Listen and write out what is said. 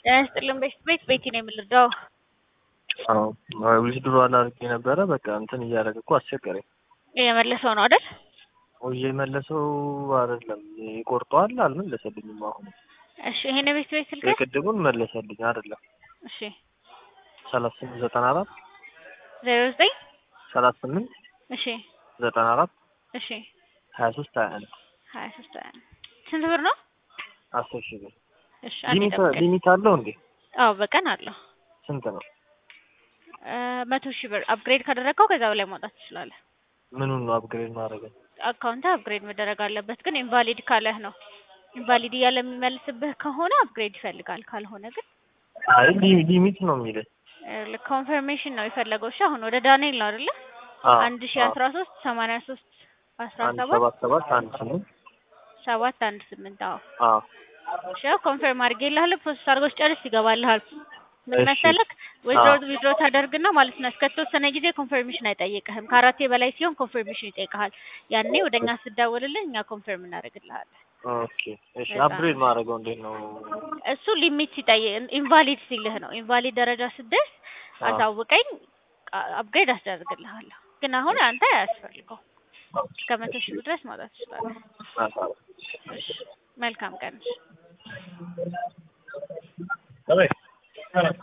ጤና ይስጥልን ቤት ቤት ቤቲ ነው የምልደው። አዎ ዊዝድሮ አላርጌ ነበረ። በቃ እንትን እያደረገ እኮ አስቸገረኝ። የመለሰው ነው አይደል? ወይ የመለሰው አይደለም ይቆርጠዋል፣ አልመለሰልኝም። አሁን እሺ ይሄን ቤት ቤት ስልክ የቅድሙን መለሰልኝ አይደለም። እሺ ሰላሳ ስምንት ዘጠና አራት ዜሮ ዘጠኝ ሰላሳ ስምንት እሺ ዘጠና አራት እሺ ሀያ ሶስት ሀያ አንድ ሀያ ሶስት ሀያ አንድ ስንት ብር ነው? አስር ሺህ ብር እሺ አንዴ ሊሚት ጠብቀኝ። ሊሚት አለው እንዴ? አዎ በቀን አለው ስንት ነው? እ መቶ ሺህ ብር አፕግሬድ ካደረግከው ከዛ በላይ ማውጣት ትችላለህ። ምኑን ነው አፕግሬድ ማድረግ? አካውንት አፕግሬድ መደረግ አለበት፣ ግን ኢንቫሊድ ካለህ ነው። ኢንቫሊድ እያለ የሚመልስብህ ከሆነ አፕግሬድ ይፈልጋል፣ ካልሆነ ግን አይ ሊ- ሊሚት ነው የሚልህ። ኮንፈርሜሽን ነው የፈለገው። እሺ አሁን ወደ ዳንኤል ነው አይደለ? አዎ፣ አንድ ሺ አዎ። አስራ ሶስት ሰማንያ ሶስት አስራ አንድ ሰባት ሰባት ሰባት አንድ ስምንት ሰባት አንድ ስምንት አዎ አዎ እሺ ያው ኮንፈርም አድርጌልሃለሁ። ፕሮሰስ አድርጎ ጨርስ ይገባልሃል። ምን እሺ። መሰለክ ዊዝድሮ አዎ። ዊዝድሮ ታደርግና ማለት ነው እስከተወሰነ ጊዜ ኮንፈርሜሽን አይጠይቅህም። ከአራቴ በላይ ሲሆን ኮንፈርሜሽን ይጠይቅሃል። ያኔ ወደኛ ስደውልልህ እኛ ኮንፈርም እናደርግልሃለን። ኦኬ እሺ። በጣም አፕግሬድ ማድረገው እንዴት ነው? እሱ ሊሚት ሲጠይቅ ኢንቫሊድ ሲልህ ነው። ኢንቫሊድ ደረጃ ስደርስ አዎ። አሳውቀኝ፣ አፕግሬድ አስደርግልሃለሁ። ግን አሁን አንተ አያስፈልገው እስከ መቶ ሺህ ብር ድረስ ማውጣት ትችላለህ። አዎ። እሺ መልካም ቀን። Давай.